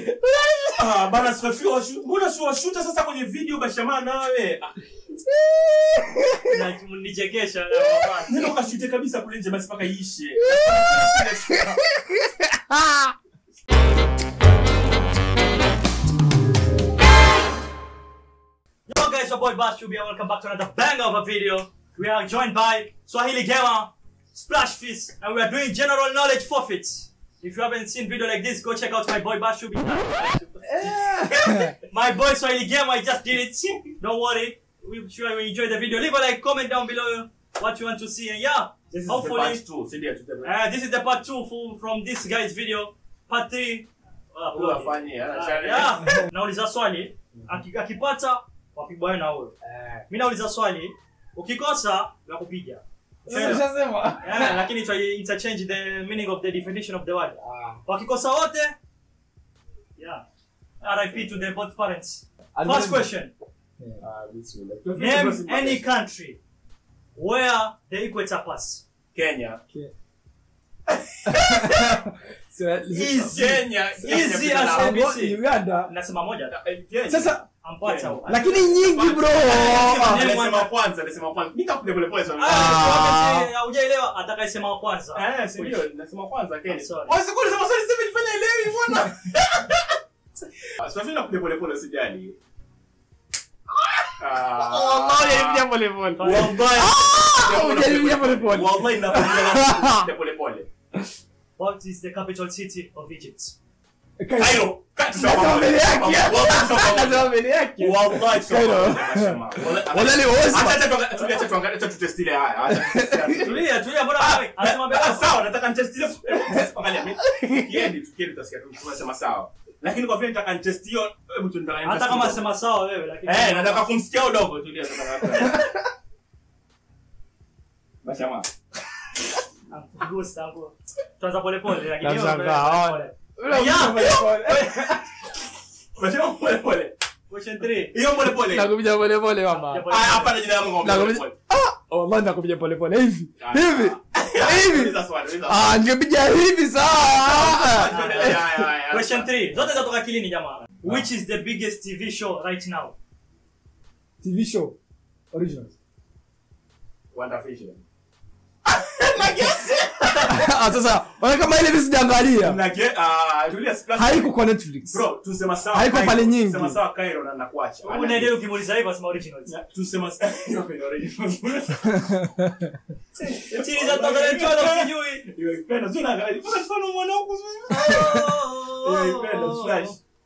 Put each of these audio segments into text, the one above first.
Ah, bana sifafika washu. Mbona si washuta sasa kwenye video bashamaa nawe? Ah, Na- mnichekesha na mama. Nenda ukashute kabisa kule nje basi mpaka iishe. Yo guys, your boy Bash Chubia. Welcome back to another banger of a video. We are joined by Swahili Gamer, Splash Fist, and we are doing general knowledge forfeits. If you haven't seen video like this, go check out my boy Bash Chubia. my boy Swahili Gamer, I just did it. Don't worry. We sure you enjoy the video. Leave a like, comment down below what you want to see, and yeah, This is the hopefully. part two. Si ndio tuta- Uh, this is the part two for, from this guy's video. Part three. Uh, Huyu afanye, ah, Ah, challenge. yeah. nauliza swali aki- akipata wapigwa na huyo mi nauliza swali ukikosa la kupiga Ushasema? yeah, lakini twa interchange the meaning of the definition of the word wakikosa wote yeah RIP to the both parents first question Ah, bismillah. name any country where the equator pass Kenya. So, Easy. Kenya. Easy Kenya, as Kenya. ABC. Uganda nasema moja Eh, Kenya. sasa ampata lakini nyingi bro Alisema kwanza, alisema kwanza. Nitakuja pole pole sana. Ah, haujaelewa atakayesema wa kwanza Eh, si ndio? Nasema kwanza Kenya. Sorry. Wasikuli sema sorry sasa nifanye elewi bwana. Sasa nakuja pole pole usijali. Ah. Hujaribia pole pole. Wallahi nakuja pole pole. What is the capital city of Egypt? Cairo. Nasema mbele yake. Nasema mbele yake. Wallahi Cairo. Wala ni wozi. tutestile haya Acha tutestile. Tulia, tulia, mbona wewe? Anasema mbele Ah, yako. sawa nataka nitestile angalia mimi kiendi tukiendi utasikia tu tunasema sawa lakini kwa vile nataka nitest hiyo hebu tu nataka Hata kama sema sawa wewe lakini eh nataka kumsikia udogo tulia nataka Bashama Gusta hapo. Tuanza pole pole lakini hiyo Namshangaa, pole pole. Ule Yeah. pole pole. Bashama pole pole Question 3. hiyo pole pole Nakupiga pole pole mama Pole. ah hapana jina langu ngombe pole Nakupiga pole ah wallahi nakupiga pole pole hivi Ah. hivi hivi Uliza swali uliza swali. ah ningepiga hivi sawa Ya, ya, ya. Question 3. Zote zatoka akilini jamaa. Which is the biggest TV show right now? TV show originals Wonder Vision. ah sasa wana kama ile mimi sijaangalia Nage- ah, tulia, splash. haiko kwa Netflix Bro, tusema sawa Haiko Cairo, pale nyingi. tusema sawa Cairo na nakuacha. Unaelewa ukimuuliza hivyo asema originals. Tusema sawa Cairo, original. Chini za 2012 sijui. Hiyo ipenda, sio naangalia. Kuna mfano mwanangu sio? Hiyo ipenda, flash.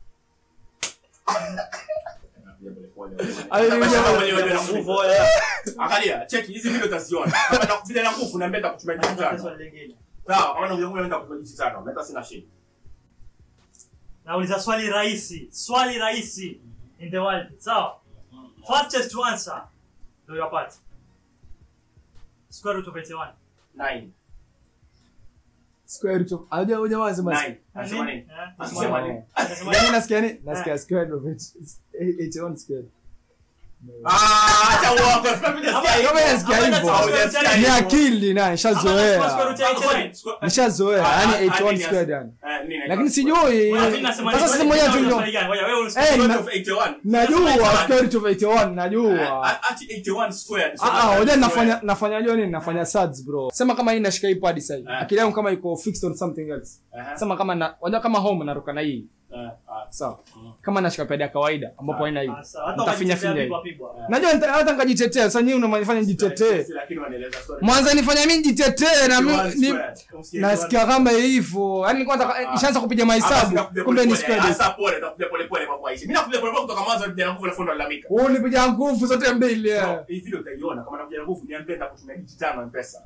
Ayo, Bashama hiyo- mwenyewe ndio na nguvu. Angalia, cheki hizi video utaziona. Kama nakupiga na nguvu na mbenda kutumia jitu tano. Swali lingine. Sawa, kama unakuja kwenda kutumia jitu tano, meta sina shida. Nauliza swali rahisi. Swali rahisi in the world. Sawa? Fastest to answer. Ndio yapata. Square root of 81. 9. square root of aje hoja wazi basi 9. Anasema nini? Eh? Anasema nini? Anasema Yaani nasikia nini? Nasikia square root of it- 81 square. Ah, acha uongo. Sasa mimi nasikia Ama- hivyo. Kama nasikia ama hivyo. nasema Hujasikia square root Ni hivyo. akili na Ama nasema square nishazoea. root ya 81. Nishazoea, Ah, yani ah, 81 nini squared as- yani. Eh, nini Lakini inaitwa? sijui. Wewe vipi nasema Sasa ni sisi swali- mmoja swali- tu swali gani? Wewe wewe unasikia Eh, Square na- root of 81. najua Nasema square root of 81 najua. Ah, ati 81 squared. Ah ah, hoja nafanya nafanya jua nini? Nafanya sads bro. Sema kama hii nashika hii pad sasa. Ah. Akili yangu kama iko fixed on something else. Aha. Sema kama na hoja kama home naruka na hii. Ah, ah. Sawa. Kama nashika pad ya kawaida ambapo haina hii. Ah, sawa. Hata Nitafinya ukajitetea finya hii. pigwa pigwa. Najua nita- hata nikajitetea. Sasa nyinyi unanifanya nijitetee. Lakini wanaeleza story. Mwanza nifanya mimi nijitetee na mimi 81 ni- squared. Umsikie nasikia kama hivyo. Yaani nilikuwa nataka Ah. nishaanza kupiga Hapa mahesabu. sinakupiga Kumbe ni pole pole. squared. Hasa pole, nakupiga pole pole mambo haishi. Mimi nakupiga pole pole kutoka mwanzo hadi nguvu alafu ndo lalamika. Wewe unipiga nguvu zote mbili. eh. Bro, Hii video utaiona kama nakupiga nguvu niambie nitakutumia digit tano M-Pesa.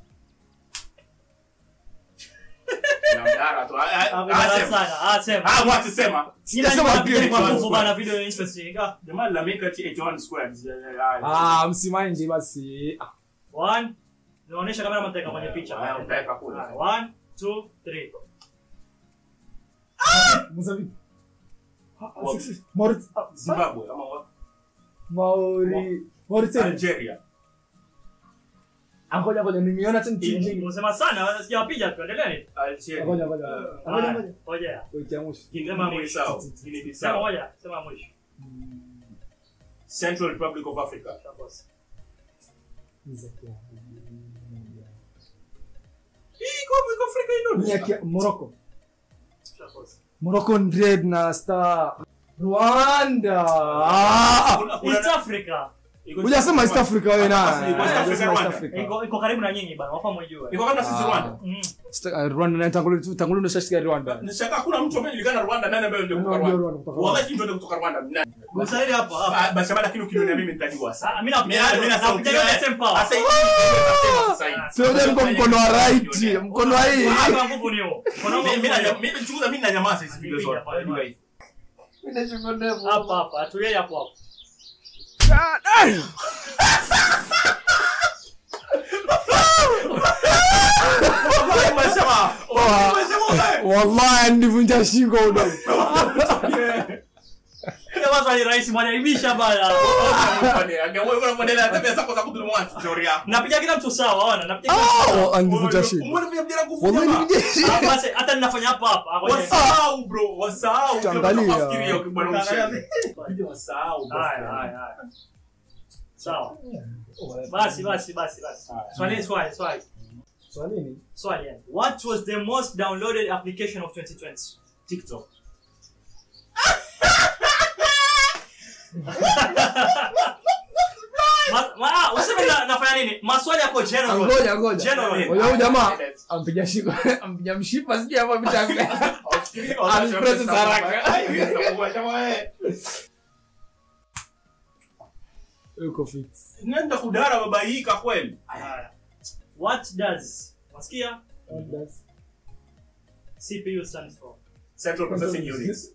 Na mdara tu. Ah, ah, Hapo ah, bana sema. sana. Ah, sema. Ah, wacha sema. Ila Sema ni pia kwa ni nguvu kwa- bana video interesting. Ah, Jamaa lalamika ati 81 squared. Ah, msimaindi basi. Ah, One. Naonesha kamera mtaweka kwenye picha. Haya, utaweka kule. Ah, One, two, three. Mozambique. Ah, ah, Wapi? six- Maurit- ah, Zimbabwe ama wa- Mauri- Mauritania. Algeria. Ngoja ngoja nimeona tena timu Hii- nyingi. Unasema sana, sijawapiga tu, endeleeni. Algeria. Ngoja ngoja. Uh, Ngoja Haya, ngoja. Ngojea. Wiki ya mwisho. Guinea Sema Bissau. mwisho. Guinea Sema Bissau. moja, sema mwisho. Central Republic of Africa. Shakosa. Hii iko iko Afrika ino. Ni ya Kia- Morocco. Shakosa. Morocco Red na Star. Rwanda. Ah! Kuna- kuna- East Africa. iko- Hujasema East Africa wewe na. Basi, West Africa, Hujasema East Rwanda. Africa. Iko iko karibu na nyinyi bana, wafa mwijue. Iko kama sisi Ah. Rwanda. Mm. Sta- uh, Rwanda na tangulia tangulia ndo shashika Rwanda. Nishaka hakuna mtu ambaye julikana Rwanda nani ambaye ndio kutoka Ndio Rwanda. Rwanda kutoka Wallahi ndio kutoka Rwanda. Nani? Gusaidi hapo hapo. Ah, Basi lakini ukiniona mimi nitajua sasa. Ah, mimi napiga Mimi- mimi nasema napiga yote same power. Sasa hivi nasema sasa hivi. Sio ndio kwa mkono wa right, mkono wa hii. Hapa nguvu ni huo. Kuna Mimi- nguvu mimi ni na- huo. mimi chunguza mimi na nyamaza hizi video zote. Hapa, hapa. Guys. Hapa hapa, atulie hapo hapo. Wallahi umesema. Wa- Umesema wewe. Wallahi ndivunja shingo udo. Kama swali rahisi mwanaibisha bana. Napiga kila mtu sawa, ona. Napiga kila mtu sawa. Ah, ndivunja shingo. Wallahi ndivunja Ah, shingo. basi hata ninafanya hapa hapa. Ah, ngoja. Tangalia. Haya, haya, haya. Sawa. Basi basi basi basi. Swali swali swali. Swali nini? Swali yani. What was the most downloaded application of 2020? TikTok. Ma- ma- ah, useme na- nafanya nini? Maswali yako general. Ngoja ngoja. General. Ngoja huyu jamaa ampiga shingo. Ampiga mshipa sijui hapa vita vile. Alipress haraka. Yuko fix. nenda kudara babaika kweli Haya. What does Wasikia? What does- CPU stands for? Central Processing Units.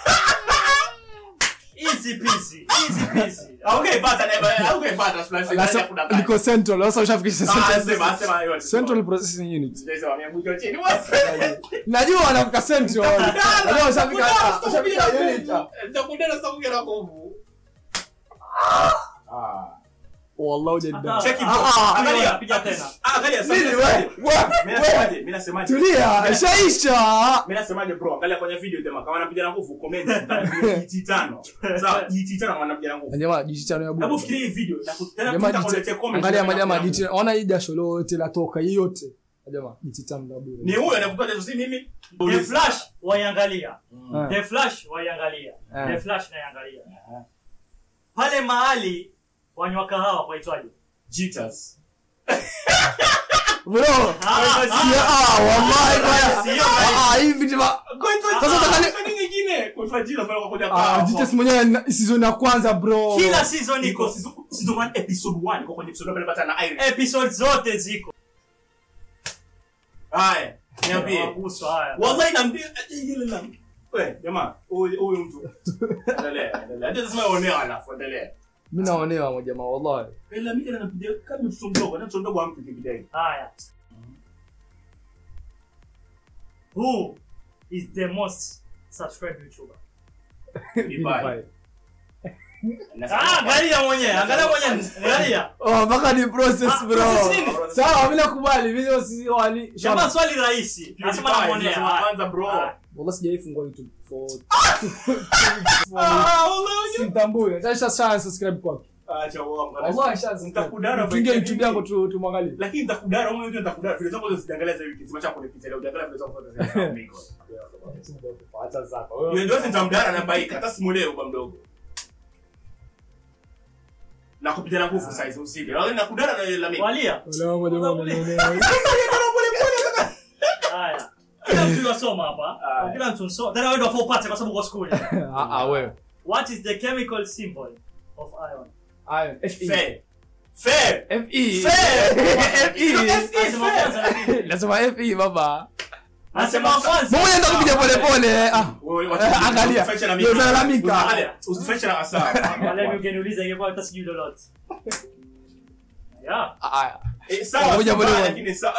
Easy peasy. Easy peasy. Haungeipata never- haungeipata, Splash, Lasa- nani akudanganya. liko central sasa ushafikisha Ah, central sema, sema yote. central processing unit Sema, miambujo chini. najua wanafika central najua ushafika Kudara, ushafika sitakuja na unit nguvu. Nitakudara, sitakuja na nguvu. Ah. wallah hujadai. Cheki Ah, bro. ah, Angalia. piga tena. Ah, angalia, sasa Nini, mimi we- nasemaje? we- Mimi we- nasemaje? Mimi nasemaje? tulia Mimi- ishaisha Mimi nasemaje bro? Angalia kwenye video jamaa, kama anapiga na nguvu comment GT tano. Sawa, GT tano anapiga na nguvu. jamaa jijitano ya Hebu bure fikiria hii video na kutana Jamaa tutakuletea jiti- comment. angalia na majamaa anapiga na jiti ona hii jasho lote latoka hii yote jamaa jititano la bure Ni huyo anakupa tatizo si mimi. The Flash waiangalia. Ah. The Flash waiangalia. Ah. The Flash naiangalia. Pale mahali wanywa kahawa kwaitwaje? Jitters. bro Ah, si- ah, wallahi bwana. Sio, Ah, ah, hii vitu va- Sasa utaka- Kwa nini nyingine? Kwa sababu jitters pale kwa kuja ah, kwa. jites mwenyewe na- season ya kwanza bro Kila season Niko iko. season season 1 episode 1 kwa kwenye episode pale pata na Iris. Episode zote ziko. Haya, niambie. Waguswa haya. Wallahi naambia ile la. Wewe jamaa, huyu huyu mtu. Endelea, endelea. Hata sema onea alafu endelea. mi naonewa majamaa wallahi Ila mimi napiga kama mtoto mdogo, na mtoto mdogo ampi kibidai. Haya. Who is the most subscribed YouTuber? Bye. Ah, angalia mwenyewe, angalia mwenyewe, angalia. Oh, mpaka ni process Ah, bro process nini? sawa mi nakubali mi si wali Jamaa swali rahisi. Nasema namuonea. Haya. Kwanza bro. Haya. wallahi sijaifungua youtube for Ah, wallahi. simtambui acha sasa subscribe kwake Acha uongo. wallahi sha Nitakudara tuingie by youtube yangu tu tumwangalie lakini nitakudara wewe ndio nitakudara vile zangu zisiangalia za wiki zimacha kwenye pizza leo ukiangalia vile zangu zote za mingo acha sasa yeye ndio nitamdara na bike hata simuelewe kwa mdogo na kupitia na nguvu size usije wale nakudara na ile la mingo Walia. Wala moja moja Haya. Kila mtu yasoma hapa. Haya. Kila mtu soma. Tena wewe ndio afọ upate kwa sababu uko school. ah ah wewe What is the chemical symbol of iron? iron fe fair fair fe Fair. fe Anasema kwanza lakini. lazima fe baba Anasema kwanza. mbona enda kupiga pole pole ah wewe Eh, angalia. Ndio unalalamika. angalia usifanye na asa Wale mimi ungeniuliza ingekuwa hata sijui lolote. Yeah. ah Eh, sawa Ngoja sawa, bwana. lakini sawa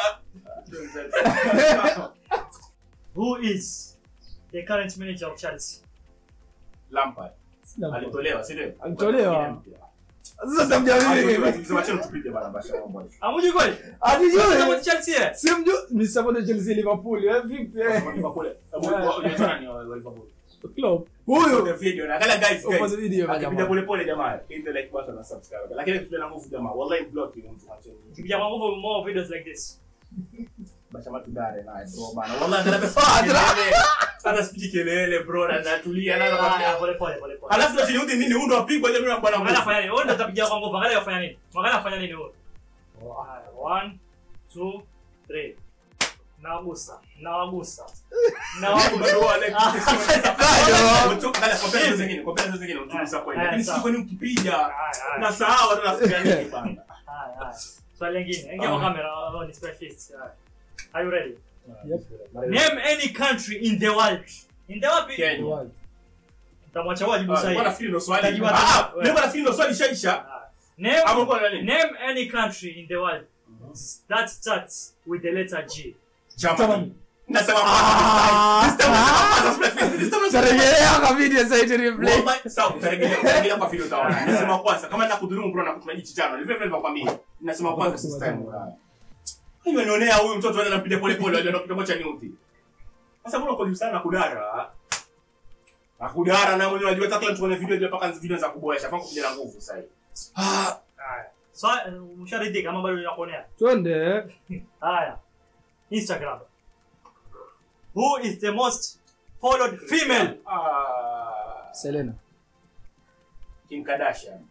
Who is the current manager of Chelsea? Lampard alitolewa si ndio Alitolewa. Sasa tamjamii. Sema chini tupige bana basha mambo. Amuji kweli? Atijue. Support Chelsea. eh? Simjui ni support Chelsea Liverpool. Eh vipi? eh? Kwa kule. Unajua nani wa Liverpool? Klopp. The Huyo. video na kala guys Upo guys. the video ya Akipita jamaa. pole pole jamaa. Hit the like button na subscribe. Lakini tupe na nguvu jamaa. Wallahi block ni mtu macheni. Tukija kwa nguvu more videos like this. Basha matudare naye bro bana. Wallahi anataka Ah, kelele. Hata sipiki kelele bro na natulia na Haya, na pole pole pole pole. Alafu ndo chini nini huyu ndo apigwa jamaa bwana. Angalia afanya nini? Wewe ndio utapigia kwa nguvu. Angalia afanya nini? Angalia afanya nini wewe? Haya, one, two, three. Nawagusa. Nawagusa. Nawagusa. Bado wale. Bado. Mtoka kala kwa pesa zingine, kwa pesa zingine utumisa kweli. Haya, Lakini sawa. sisi kwani ukipiga Haya, haya. na sahau watu nafikiria nini bana. Haya, haya. Swali lingine. Ingia kwa kamera. Oh, ni spare fist. Haya. Are you ready? Name any country in the world. In the wapi? Kenya. Tamwacha wewe jibu Ah, sahihi. Bwana fikiri ndo swali. Tajibu Ah, hata- mimi bwana fikiri ndo swali shaisha. Haya. Name Hapo kwa nani? Name any country in the world that starts with the letter G. Germany. Nasema Ah. this time nasema kwanza split fist. This time nasema Tarejelea kwa video sasa iti replay. Wallahi, sawa, utarejelea utarejelea kwa video utaona. Nasema kwanza kama nakudhulumu bro na kutuma jicho chano. Vile vile nakwambia. Nasema kwanza this time. Hiyo nionea huyu mtoto anaenda kupiga pole pole anaenda kupiga mocha nyuti. Sasa mbona kwa sana na kudara? Na kudara na mwenye unajua hata kwenye video ndio mpaka video za kuboresha. Fanya kupiga na nguvu sasa hivi. Ah, Haya. So, uh, usharidhika kama bado ninakuonea. twende. Haya. Instagram. Who is the most followed female? Ah, Selena. Kim Kardashian.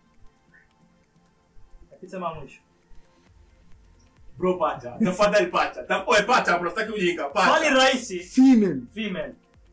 Sema mwisho. Bro pata. Tafadhali pata. Tapoe pata bro, sitaki ujinga. Swali Pata. rahisi. Female. Female.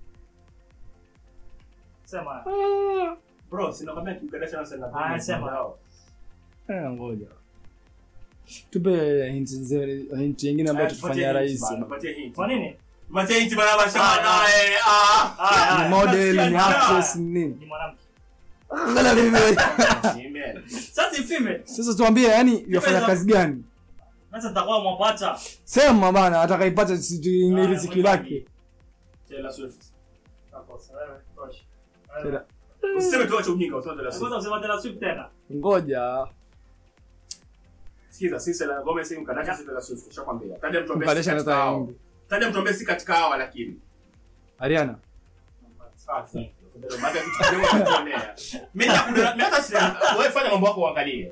Sema. Ah. Bro, sinakwambia Kim Kardashian anasema. Ah, sema. Eh, ngoja. Tupe hint nzuri, hint nyingine ambayo tutafanya rahisi. Tupatie hint. Kwa nini? Tupatie hint bana basha Ah, naye. Ah. Haya, Ni haya. model, ni Nasikia actress, ni nini? Ni mwanamke. Angalia mimi. Amen. Sasa ni female. Sasa tuambie yani yafanya Female. kazi gani? Sasa nitakuwa mwapata. Sema bana atakaipata si ni riziki lake. Taylor Swift. Takosa wewe. Tosha. Tena. Usiseme tu acha ujinga, useme Taylor Swift. Sasa usema tena Swift tena. Ngoja. Sikiza, sisi Selena Gomez si Kardashian si Taylor Swift. Nishakwambia. Taja mtu ambaye si Kardashian katika hata hao. hindi. Taja mtu ambaye si katika hawa lakini. Ariana. Ah, si. Baada ya vitu kidogo kuonea. Mimi nakudara, mimi hata sina. Wewe fanya mambo yako uangalie.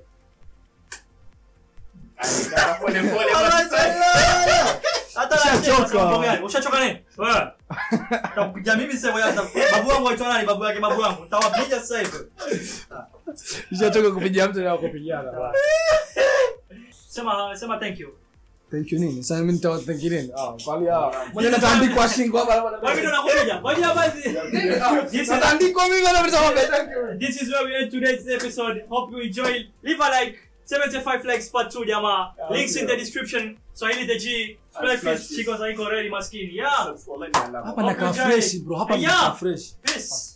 Ai, pole pole basi. Hata Ushachoka. na mambo gani? Ushachoka nini? Wewe. Takupiga mimi sasa wewe. Babu wangu aitwa nani? Babu yake babu wangu. Nitawapiga sasa hivi. Nishachoka kupigia mtu na kupigiana. bana. Sema sema thank you. Thank you nini? Sasa mimi nitawatanki nini? Ah, kwani ah. Mwenye nataandikwa shingo hapa. Wewe ndio unakuja. Ngoja basi. This is Nataandikwa mimi na mtu thank you. This is where we end today's episode. Hope you enjoy. Leave a like. 75 likes part 2 jamaa. Links in the description. Swahili the G. Spread Splash fish. fish. Chicos haiko ready maskini. Yeah. Wallahi ni alama. Hapa nakaa Hope you fresh enjoy. bro. Hapa Yeah. nakaa fresh. Peace.